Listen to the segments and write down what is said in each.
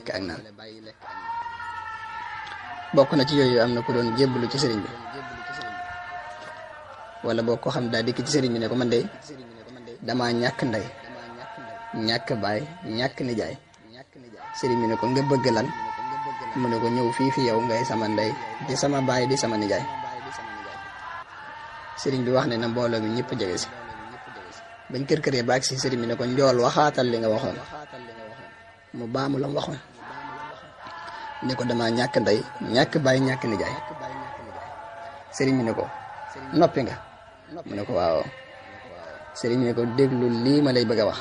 lekk ak naan bokk na ci yooyu am na ku doon jébbalu ci sëriñ bi wala boo ko xam daa dikk ci sëriñ bi ne ko man de damaa ñàkk ndey ñàkk baay ñàkk nijaay sëriñ bi ne ko nga bëgg lan mu ne ko ñëw fii fi yow ngay sama ndey di sama baay di sama nijaay sëriñ bi wax ne na mbooloo mi ñëpp jege si bañ kër këree baag si sëriñ bi ne ko njool waxaatal li nga waxoon mu baamu la mu waxoon ne ko dama ñàkk ndey ñàkk baay ñàkk nijaay sëriñ bi ne ko noppi nga mu ne ko waaw sëriñ bi ne ko déglu lii ma lay bëgg a wax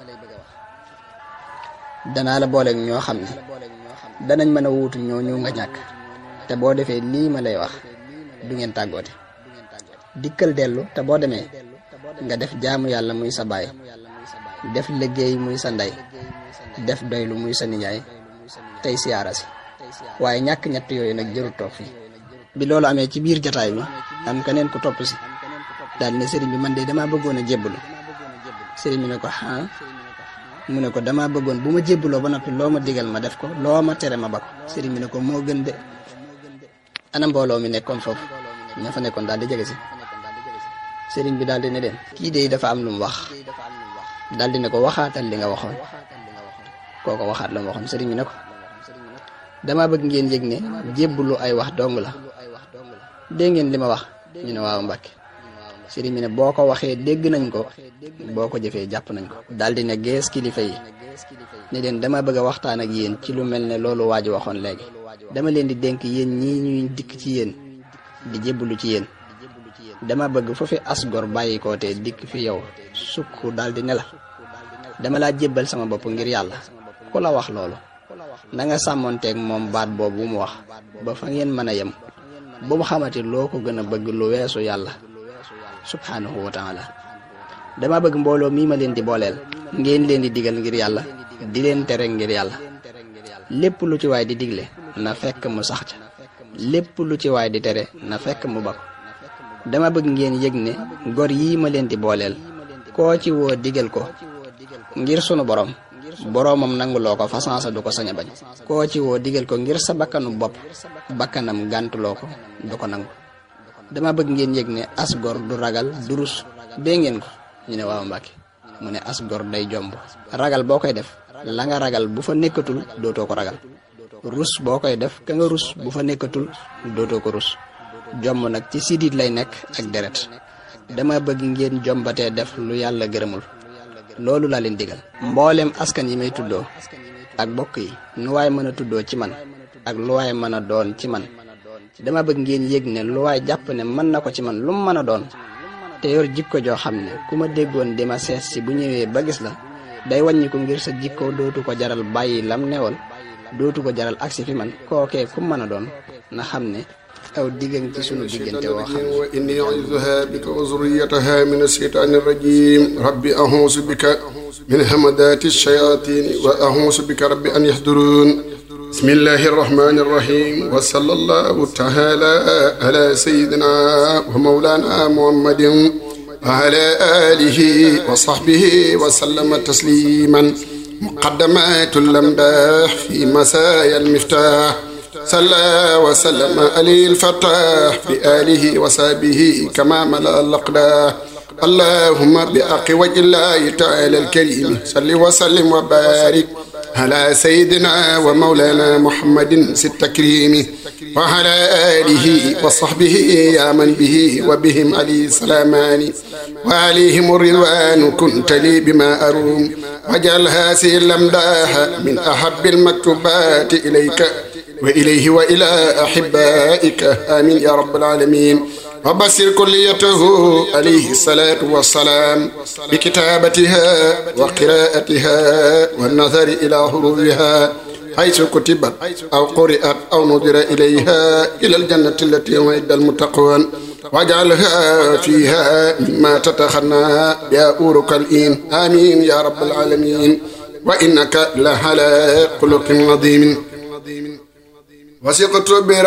danaa la booleeg ñoo xam ne danañ mën a wuutu ñoo ñëw nga ñàkk te boo defee lii ma lay wax du ngeen tàggoote dikkal dellu te boo demee nga def jaamu yàlla muy sa baay def liggéey muy sa ndey def doylu muy sa nijaay tey siyaara si waaye ñàkk ñett yooyu nag jërul toog fii bi loolu amee ci biir jataay bi am keneen ku topp si daal ne sëriñ bi man de damaa bëggoon a jébbalu sëriñ bi ne ko ah mu ne ko damaa bëggoon bu ma jébbaloo ba noppi loo ma digal ma def ko loo ma tere ma ba ko sëriñ bi ne ko moo gën de ana mbooloo mi nekkoon foofu ña fa nekkoon daal di jege si sëriñ bi daal di ne leen kii de dafa am lu mu wax daal di ne ko waxaatal li nga waxoon kooko waxaat la mu waxoon sëriñ bi ne ko damaa bëgg ngeen yëg ne jébbalu ay wax dong la dégg ngeen li ma wax ñu ne waaw Mbàkke sëriñ bi ne boo ko waxee dégg nañ ko boo ko jëfee jàpp nañ ko daal di ne gees kilifa yi ne leen dama bëgg a waxtaan ak yéen ci lu mel ne loolu waa ji waxoon léegi dama leen di dénk yéen ñii ñuy dikk ci yéen di jébbalu ci yéen dama bëgg fu fi as gor bàyyi ko te dikk fi yow sukk daal di ne la dama laa jébbal sama bopp ngir yàlla ku la wax loolu na nga sàmmonteeg moom baat boobu bu mu wax ba fa ngeen mën a yem bu mu xamati loo ko gën a bëgg lu weesu yàlla subhanahu wa taala dama bëgg mbooloo mii ma leen di booleel ngeen leen di digal ngir yàlla di leen tere ngir yàlla lépp lu ci waay di digle na fekk mu sax ca lépp lu ci waay di tere na fekk mu bako dama bëgg ngeen yëg ne gor yii ma leen di booleel koo ci woo digal ko ngir sunu borom boroomam nanguloo ko fasansa du ko sañ a bañ koo ci woo digal ko ngir sa bakkanu bopp bakkanam gàntuloo ko du ko nangu dama bëgg ngeen yëg ne as gor du ragal du rus dee ngeen ko ñu ne waaw Mbàkke mu ne as gor day jomb ragal boo koy def la nga ragal bu fa nekkatul dootoo ko ragal rus boo koy def ka nga rus bu fa nekkatul dootoo ko rus jomb nag ci sidit lay nekk ak deret dama bëgg ngeen jombatee def lu yàlla gërëmul loolu laa leen digal mboolem askan yi may tuddoo ak bokk yi nu waay mën a tuddoo ci man ak lu waay mën a doon ci man dama bëgg ngeen yëg ne lu waay jàpp ne mën na ko ci man lu mu mën a doon te yor jikko joo xam ne ku ma déggoon di ma seet si bu ñëwee ba gis la day wàññi ko ngir sa jikko dootu ko jaral bàyyi lam newoon dootu ko jaral agsi fi man kookee ku mën a doon na xam ne aw diggan ci sunu diggante woo xam wa inni u'iizuha bika wa zurriyataha min ash-shaytaani rajim rabbi a'uuzu bika min hamadaati ash-shayaatiin wa a'uuzu bika rabbi an yahduruun bismillahi arrahmani irrahim wa sallallahu taala ala sayidina wa maulana muhammadin wa ala alihi wa sahbihi wa sallama tasliman muqaddamatu lamdah fi masaya almiftah salla wa sallama alayhi alfatah bi alihi wa sahbihi kama mala alaqdah allahumma bi aqi wajhillahi taala alkarim salli wa sallim wa barik على سيدنا ومولانا محمد ست تكريم وعلى آله وصحبه يا من به وبهم علي سلامان وعليهم الرضوان كنت لي بما أروم وجعل هذه الأمداح من أحب المكتوبات إليك وإليه وإلى أحبائك آمين يا رب العالمين وبصر كليته عليه الصلاة والسلام بكتابتها وقراءتها والنظر إلى حروفها حيث كتبت أو قرئت أو نظر إليها إلى الجنة التي وعد المتقون واجعلها فيها مما تتخنى يا أورك الإين آمين يا رب العالمين وإنك لعلى خلق عظيم وثقت